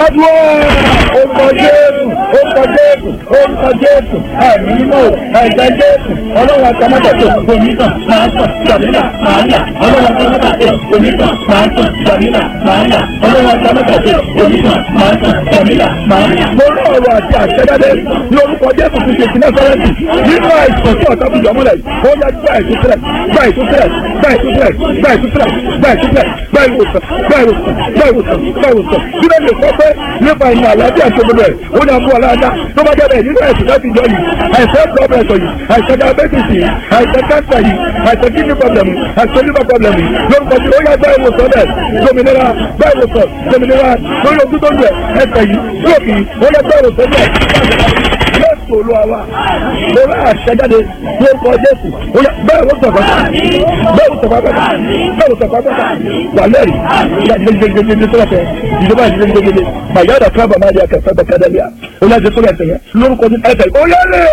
dúró orúkọ jésù orúkọ jésù orúkọ jésù ẹ̀mí mímọ́ ẹ̀jẹ̀ jésù ọlọ́run àtàmọ́tàtò onítàn máa ń tàn jàmínà máa ń yà ọlọ́run àtàmọ́tàtò onítàn máa ń tàn jàmínà máa ń yà ọlọ́run àtàmọ́tàtò onítàn máa ń tàn jàmínà máa ń yà. mo rí ọ̀rọ̀ àti àṣẹjáde ní orúkọ jésù ti ṣe ti nẹ́sọ̀rẹ́sì nínú àìsàn tí ọ̀tá fi jọmọ́lẹ̀ ó yá gbá ìtúsílẹ̀ gbá ìtúsílẹ̀ gbá ìtúsílẹ̀ gbá ìtúsílẹ̀ gbá ìtúsílẹ̀ gbá ìwòsàn gbá ìwòsàn gbá ìwòsàn gbá ìwòsàn bí lè lè sọ pé nípa ìmọ̀ àlàáfíà tó gbogbo ẹ̀ ó ní àbúrò aláàdá tó bá jẹ́ bẹ́ẹ̀ nínú ẹ̀sìn láti jọ yìí àìsàn blood pressure yìí àìsàn diabetes yìí àìsàn cancer yìí àìsàn kidney problem yìí àìsàn liver problem yìí lórúkọ tí ó yá gbá ìwòsàn rẹ̀ dominira gbá ìwòsàn dominira lórí ojú tó ń jẹ ẹsẹ̀ yìí lóòkì ó yá gbá ìwòsàn rẹ̀ jésù olúwa wa mo rà àṣẹjáde lórúkọ jésù ó yá bẹ́ẹ̀ ló sọ̀kọ́ bẹ́ẹ̀ ló sọ̀kọ́ pẹ́ta bẹ́ẹ̀ ló sọ̀kọ́ pẹ́ta wà lẹ́rìí ìyá gidigidigidi tó lọ́fẹ̀ẹ́ ìjọba gidigidigidi màyà dà kábà máa di akẹ́fẹ́ bẹ́ẹ̀ kẹ́dẹ́bíà ó yá jésù lẹ́sẹ̀ yẹn lórúkọ ní ẹsẹ̀ ó yá lè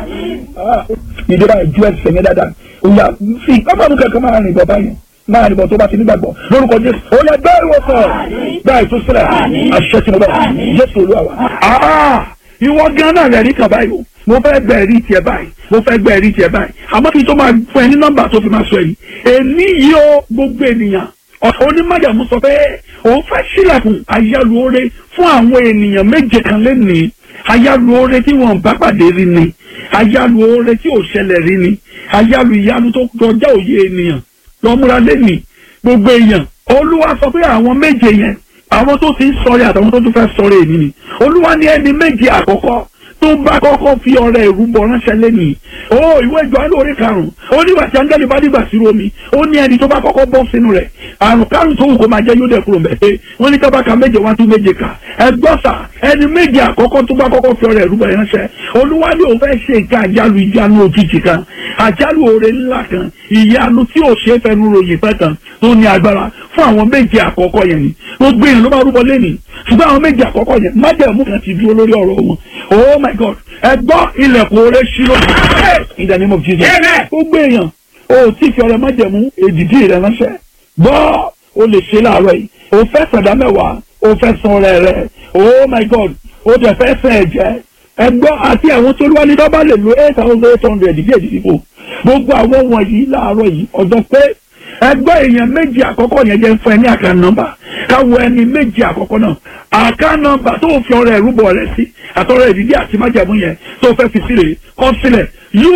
ìjọba ìjú ẹsẹ̀ yẹn dáadáa ó yá fi ọmọ mi kẹ̀kẹ́ máa rìn bọ̀ báyìí máa nìbọn tó bá ti nígbàgbọ́ lórúkọ jésù ó yẹ bẹ́ẹ̀ ìwòsàn bẹ́ẹ̀ ìtúsílẹ̀ àṣẹ tí mo bẹ̀ jésù olúwa wa. ìwọ gan náà rẹ̀ rí kan báyìí o mo fẹ́ gbẹ ẹ̀rí tiẹ̀ báyìí mo fẹ́ gbẹ ẹ̀rí tiẹ̀ báyìí àmọ́ kí n tó máa fún ẹ ní nọ́mbà tó fi máa sọ èyí èmi yìí ó gbogbo ènìyàn onímọ̀jàmú sọ pé òun fẹ́ sílẹ̀kùn ayálùore fún àwọn ènìyàn méje kan lẹ́nìí ayálùore tí wọ́n bá pàdé rí ni ayálùore tí ò ṣẹlẹ̀ rí ni ayálù ìyanu tó kọjá òye ènìyàn lọ́múra lẹ́nìí gbogbo èèyàn olúwa sọ pé àwọn méje yẹn àwọn tó ti ń sọrí àtàwọn tó tún fẹ́ sọrí èmi ni olúwa ní ẹni méje àkọ́kọ́ tó bá kọ́kọ́ fi ọrẹ ìrúbọ ránṣẹ́ lẹ́nìí ó ìwé ìjọ alóore karùn-ún ó nígbà tí áńgẹ́lì bá dìgbà sí omi ó ní ẹni tó bá kọ́kọ́ bọ́ sínú rẹ̀ àrùn kárùn tó wù kó máa jẹ́ yóò dẹ̀ kúrò mẹ́tẹ́ wọ́n ní kábàkà méje wá tún méje kà ẹgbọ́sà ẹni méje àkọ́kọ́ tó bá kọ́kọ́ fi ọrẹ ìrúbọ ránṣẹ́ olúwa ní òun fẹ́ ṣe nǹkan àjálù ìjánu òjijì kan àjálù oore ńlá kan ìyanu tí ò ṣe é fẹnu ròyìn pẹ́ kan tó ní agbára fún àwọn méje àkọ́kọ́ yẹn ni gbogbo èèyàn ló bá rúbọ lẹ́nìí ṣùgbọ́n àwọn méje àkọ́kọ́ yẹn májẹ̀mú kan ti dúró lórí ọ̀rọ̀ wọn oh my god ẹ gbọ́ ilẹ̀kùn oore ṣí lónìí in the name of jesus gbogbo èèyàn o tí fi ọrẹ májẹ̀mú èdìdí rẹ ránṣẹ́ gbọ́ o lè ṣe láàárọ̀ yìí o fẹ́ sàdá mẹ́wàá o fẹ́ san ọrẹ rẹ oh my god o tẹ̀ fẹ́ sàn ẹ̀jẹ̀ ẹ gbọ́ àti àwọn tó wá ní dọ́bà lè lo eight thousand eight hundred díẹ̀ díẹ̀ díẹ̀ gbogbo àwọn wọ̀nyí láàárọ̀ yìí ọjọ́ pé ẹgbẹ́ èèyàn méjì àkọ́kọ́ yẹn jẹ́ fún ẹ ní àká nọ́mbà káwọ ẹni méjì àkọ́kọ́ náà àká nọ́mbà tó fi ọrẹ ẹ̀rúbọ rẹ sí àtọ́rọ̀ ìdílé àti májàmú yẹn tó fẹ́ fi sílẹ̀ kọ́ sílẹ̀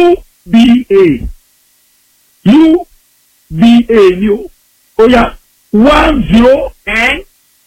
uba uba ni o ó yá one zero ten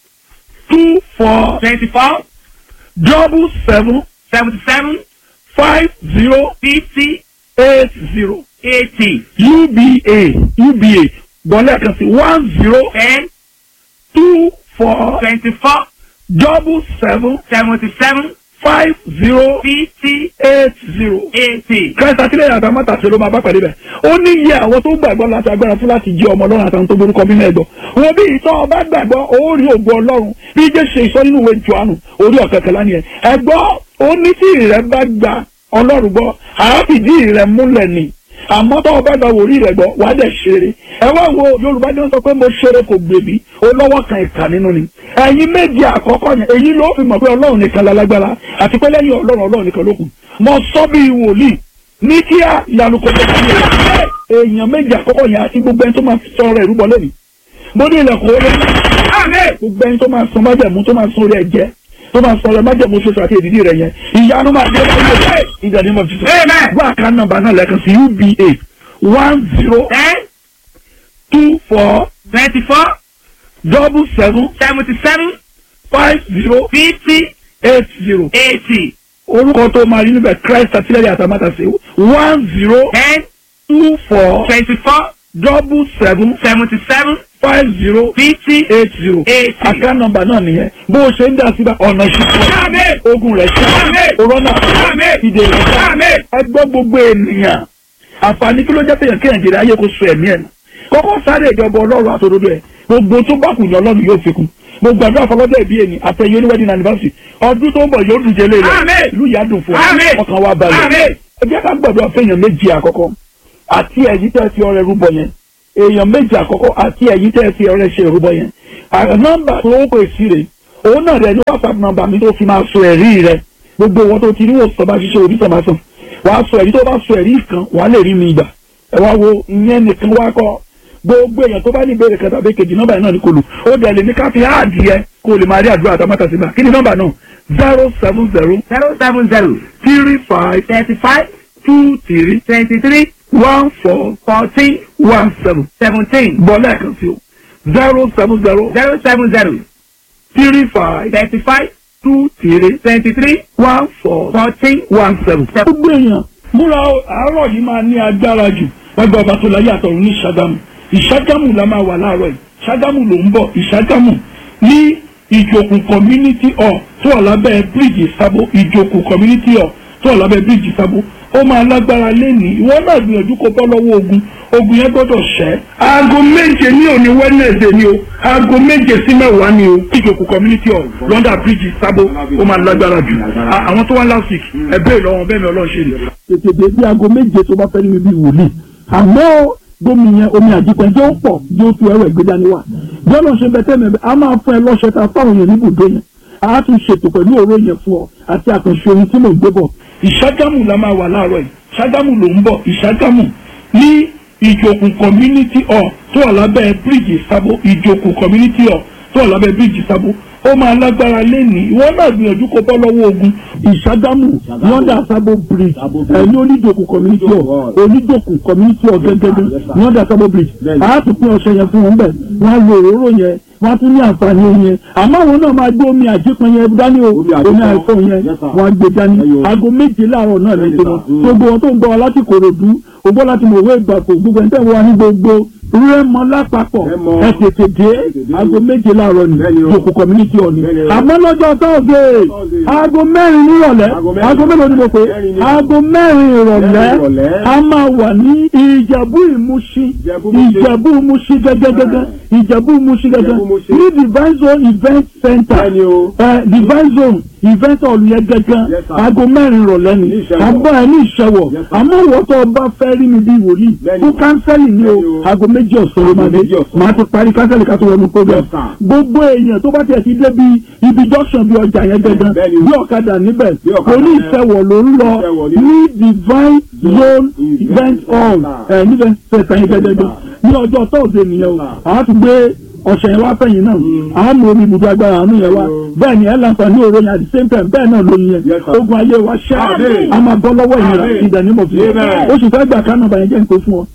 two four twenty-four double seven seventy-seven five zero fifty eight zero eighty uba uba gbọ́lẹ̀ kan sí one zero ten two four twenty-four double seven seventy-seven five zero fifty eight zero. eighty. Christ àtìlẹ́yìn àtàwọn mọ́tàṣe ló máa bá pàdé bẹ̀. ó ní iye àwọn tó gbàgbọ́ láti agbára fún láti jí ọmọ ọlọ́run àtàwọn tó borúkọ bí mẹ́ẹ̀dọ́. wọn bí ìtọ́ ọba gbàgbọ́ ó rí ògo ọlọ́run bí jẹ́ ṣe ìsọ nínú ìwé Jòhánù orí ọ̀kẹ́kẹ́lá ni ẹ̀. ẹ̀gbọ́ ó ní tí ìrẹ́ bá gba ọlọ́run gbọ́ àáfìdí ìrẹ́ múlẹ̀ ni àmọ́ tọ́wọ́ bá gba wòrí rẹ̀ gbọ́ wàá dẹ̀ ṣeré ẹ wá wo yorùbá ní wọ́n sọ pé mo ṣeré kò gbèbí ó lọ́wọ́ kan ìkà nínú ni ẹ̀yin méjì àkọ́kọ́ yẹn èyí ló fi mọ̀ pé ọlọ́run nìkan lálágbára àti pé lẹ́yìn ọlọ́run ọlọ́run nìkan ló kù mo sọ bí wòlíì ní kíá ìyanu kò tó kí èèyàn méjì àkọ́kọ́ yẹn àti gbogbo ẹni tó máa sọ ọ̀rọ̀ ìrúbọ lẹ́nu mo ní ilẹ̀kùn orí gbogbo ẹni tó máa sọ májẹ̀mú tó máa sọ orí ẹ̀jẹ̀ tó máa sọ ọ̀rọ̀ májẹ̀mú ṣoṣo àti èdìdí rẹ̀ yẹn ìyanu máa dé lọ́wọ́ ìdàdí mọ̀ títọ́ wá àká nọ́mbà náà lẹ́ẹ̀kan sí uba one zero ten two four twenty-four double seven seventy-seven five zero fifty eight zero eighty orúkọ tó máa rí níbẹ̀ christ àtìlẹ́yìn àtàmátàsé one zero ten two four twenty-four double seven seventy-seven five zero fifty eight zero eighty. àká nọ́mbà náà nìyẹn bó o ṣe ń dá síbẹ̀ ọ̀nà ìṣúná ogun rẹ̀ ṣe òrọ́nà ìdè rẹ̀ ṣe ẹ gbọ́ gbogbo ènìyàn àǹfààní kí ló jẹ́ péyàn kéèyàn jèrè ayé kó so ẹ̀mí ẹ̀ nù kọ́kọ́ sáré ìjọba ọlọ́run àtòdodo ẹ̀ gbogbo tó bá kù ní ọlọ́run yóò fi kún gbogbo àdúrà fọlọ́dọ̀ ìbí ẹni àtẹ̀yẹ oníwẹ́dìn anniversary ọdún tó ń bọ̀ yóò dùn jẹ́lé rẹ̀ ìlú yà dùn fún ọ ọkàn wa balẹ̀ ẹ jẹ́ ká gbàdúrà fẹ́yàn méjì àkọ́kọ́ àti ẹ̀yìn tẹ́ fi ọrẹ rúbọ yẹn èèyàn méjì àkọ́kọ́ àti ẹ̀yìn tẹ́ fi ọrẹ ṣe rúbọ yẹn nọ́mbà tó ń pè sí rè òun náà rẹ̀ ní whatsapp number mi tó fi máa sọ ẹ̀rí rẹ gbogbo wọn tó ti ní wòsàn bá ṣiṣẹ́ orí sàmà sàn wàá sọ ẹ̀rí tó bá sọ ẹ̀rí kan wàá lè rí mi gbà ẹ wá wo ìyẹn nìkan wá kọ́ gbogbo èèyàn tó bá ní ìbéèrè kẹta bẹ́ẹ̀ kejì nọ́mbà yẹn náà ní kò lù ó dẹ̀ lè ní ká fi áàdì yẹ kó o lè máa rí àdúrà àtàmátà sígbà kí ni nọ́mbà náà zero seven zero zero seven zero three five thirty five two three twenty three one four fourteen one seven seventeen bọ́ lẹ́ẹ̀kan sí o zero seven zero zero seven zero three five thirty five two three twenty three one four fourteen one seven. gbogbo èèyàn múra àárọ̀ yìí máa ní agbára jù wájú ọba tó láyé àtọ̀run ní ṣàgámù ìṣàgámù la máa wà láàárọ̀ yìí ṣàgámù ló ń bọ̀ ìṣàgámù ní ìjòkù community hall tó wà lábẹ́ bíríìjì sábó ìjòkù community hall tó wà lábẹ́ bíríìjì sábó ó máa lágbára lẹ́nìí ìwọ náà gbìyànjú kó bọ́ lọ́wọ́ ogun ogun yẹn gbọ́dọ̀ ṣẹ́. aago méje ní òní wednesday ni o aago méje sí mẹ́wàá ni o ìjòkù community hall london bridge sábó ó máa lágbára jù À- àwọn tó wá last week ẹ bẹ́ẹ̀ lọ́wọ́ bẹ́ẹ̀ ni ọlọ́run ṣe ni. tètè dé bí aago méje tó bá fẹ́ ní mi bí wòlíì àmọ́ gómi yẹn omi àjípẹ́ jẹ́ ó pọ̀ yóò tu ẹrọ ìgbé dání wá jọ́nà ṣe bẹ́tẹ̀ mẹ́bẹ́ a máa fún ẹ lọ́ṣẹ́ ta fáwọn èèyàn níbùdó yẹn a tún ṣètò pẹ̀lú òró yẹn fún ọ àti àkànṣe orin tí mò ń gbé bọ̀. ìṣàgámù la máa wà láàárọ̀ yìí ṣàgámù ló ń bọ̀ ìṣàgámù ní ìjòkù community hall tó wà lábẹ́ bíríìjì sábó ìjòkù community hall tó wà lábẹ́ bíríìjì sábó ó máa lágbára lẹ́nìí ìwọ náà gbìyànjú kó bọ́ lọ́wọ́ ogun ìṣàgámù london sábó bridge ẹ̀ ní oníjòkù community hall oníjòkù community hall gẹ́gẹ́gẹ́ london sábó bridge a tún pín ọṣẹ yẹn fún wọn bẹ́ẹ̀ wọ́n á lo òróró yẹn wọ́n á tún ní àǹfààní yẹn àmọ́ àwọn náà máa gbé omi àjípọn yẹn dání o omi àìsàn yẹn wọ́n á gbé dání aago méje láàárọ̀ náà lè dé wọn gbogbo wọn tó ń gbọ́ wa láti kòròdú o gbọ́ láti mọ̀ òwe ìgbàpọ̀ gbogbo ẹ̀ ń tẹ̀wọ́ wa ní gbogbo rẹ́mọ lápapọ̀ ẹ tètè dé aago méje láàárọ̀ ní jòkó community hall ni àmọ́ lọ́jọ́ tọ́ọ̀dẹ̀ aago mẹ́rin nírọ̀lẹ́ aago mélòó ni mo pè é aago mẹ́rin ìrọ̀lẹ́ a máa wà ní ìjẹ̀bú ìmúṣí ìjẹ̀bú ìmúṣí gẹ́gẹ́gẹ́gẹ́ ìjẹ̀bú ìmúṣí gẹ́gẹ́ ní divine zone event center ẹ divine zone event hall yẹn gẹ́gẹ́ aago mẹ́rin ìrọ̀lẹ́ ni àbọ̀ ẹ̀ ní ìṣẹ̀wọ̀ àmọ́ ìwọ́tọ̀ ọba fẹ́ rí mi bí wòlíì fún kánsẹ́lì ni o aago méjì ọ̀sán ló máa dé màá ti parí kánsẹ́lì ká tó wọnú program gbogbo èèyàn tó bá tiẹ̀ ti dé bí ibi junction bí ọjà yẹn gẹ́gẹ́ bí ọ̀kadà níbẹ̀ oní ìṣẹ̀wọ̀ ló ń lọ ní divine zone event hall ẹ̀ níbẹ̀ tẹ̀sán yẹn gẹ́gẹ́ ní ọjọ́ tọ́ọ̀dé nìyẹn o àwọn ti gbé ọ̀sẹ̀ yẹn wá fẹ̀yìn náà àwọn mú omi ibùdó agbára àánú yẹn wá bẹ́ẹ̀ ni ẹ̀ láǹfààní òró yẹn at the same time bẹ́ẹ̀ náà lóyin yẹn ogun ayé wa ṣẹ́ a máa bọ́ lọ́wọ́ ìnira ìdá ní mọ̀ fún mi oṣù fẹ́ gbà kánú ọba yẹn jẹ́ nǹkan fún ọ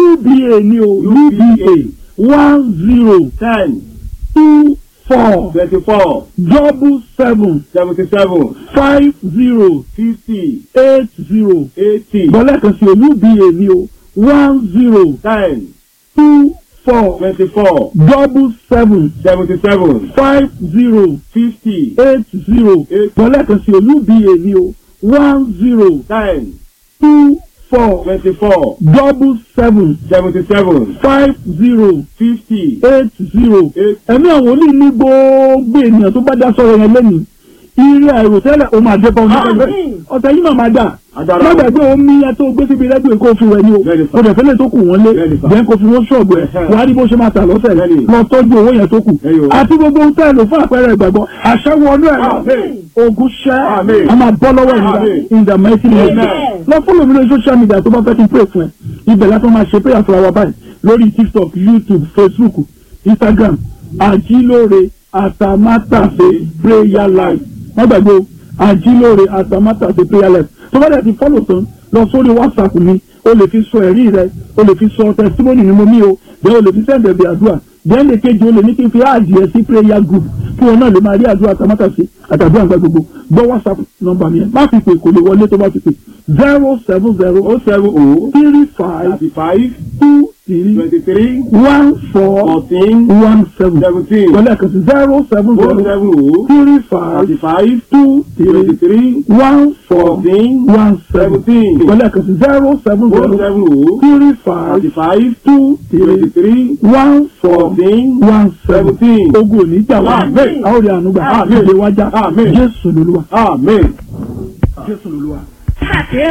uba ni o uba one zero ten two four twenty-four double seven seventy-seven five zero fifty eight zero eighty bọ́lá kan sí o uba ni o one zero ten two four twenty-four double seven seventy-seven five zero fifty eight zero Eight. bọ́lá kan sí o uba ni o one zero ten two four twenty-four double seven seventy-seven five zero fifty eight zero Eight. ẹ̀mí àwọn olú ní gbogbo ènìyàn tó bá dá sọ̀rọ̀ yẹn lẹ́nu ire àìròtẹ́lẹ̀ o máa dé bá ọ̀sẹ̀ ọ̀sẹ̀ yìí máa máa dà Agbára má wọn. gbàgbé omi yẹn tó gbé síbi rẹ́díò kó fi wẹ̀ ni o Bẹ́ẹ̀ni sà. kò dẹ̀ fẹ́lẹ̀ tó kù wọ́n lé Bẹ́ẹ̀ni sà. bẹ́ẹ̀ kó fi wọ́n ṣọ̀bù ẹ̀ Ẹ̀hẹ́. wàá rí bó ṣe máa tà lọ́sẹ̀ Bẹ́ẹ̀ni. lọ tọ́jú owó yẹn tó kù Ẹ̀yọ̀. àti gbogbo ohun tẹ́lẹ̀ lò fún àpẹẹrẹ ìgbàgbọ́ àṣẹ wọnú ẹ̀ lọ Àmín. ogun ṣẹ́ Àmín. a máa bọ́ lọ́wọ́ ìnira Àmín. in the mighty name Amen. lọ fọ́lọ̀ mi lórí social media tó bá fẹ́ kí n pray fún ẹ ibẹ̀ láti máa ṣe prayer fúnra wa báyìí lórí tiktok youtube facebook instagram àjílóore àtàmátàsé prayer life wọ́n gbàgbé o àjílóore àtàmátàsé prayer life tó bá dẹ̀ ti fọ́lọ̀ tán lọ sórí whatsapp mi o lè fi sọ ẹ̀rí rẹ o lè fi sọ testimony ni mo mí o bẹ́ẹ̀ o lè fi sẹ́ǹdẹ̀ bí àdúrà bẹ́ẹ̀ lè kejì o lè ní kí n fi áàdì ẹ̀ sí prayer group kí wọn náà lè máa rí àdúrà àtàmátàsé àtàdúrà nígbà gbogbo gbọ́ whatsapp nọ́mbà mi yẹn má fi pè kò lè wọlé tó bá fi pè zero seven zero oh seven oh three five thirty-five two three twenty-three one four fourteen one seven seventeen wọlé kan sí zero seven oh zero seven oh three five thirty-five two three twenty-three one four fourteen one seven seventeen wọlé kan sí zero seven oh zero seven oh three five thirty-five two three twenty-three one four fourteen one seven seventeen. ogun òní jà wá Àmín. àwọn òde ànúgbà Àmín. ìdè wájà Àmín. jésù lolúwa amen. jésù lolúwa.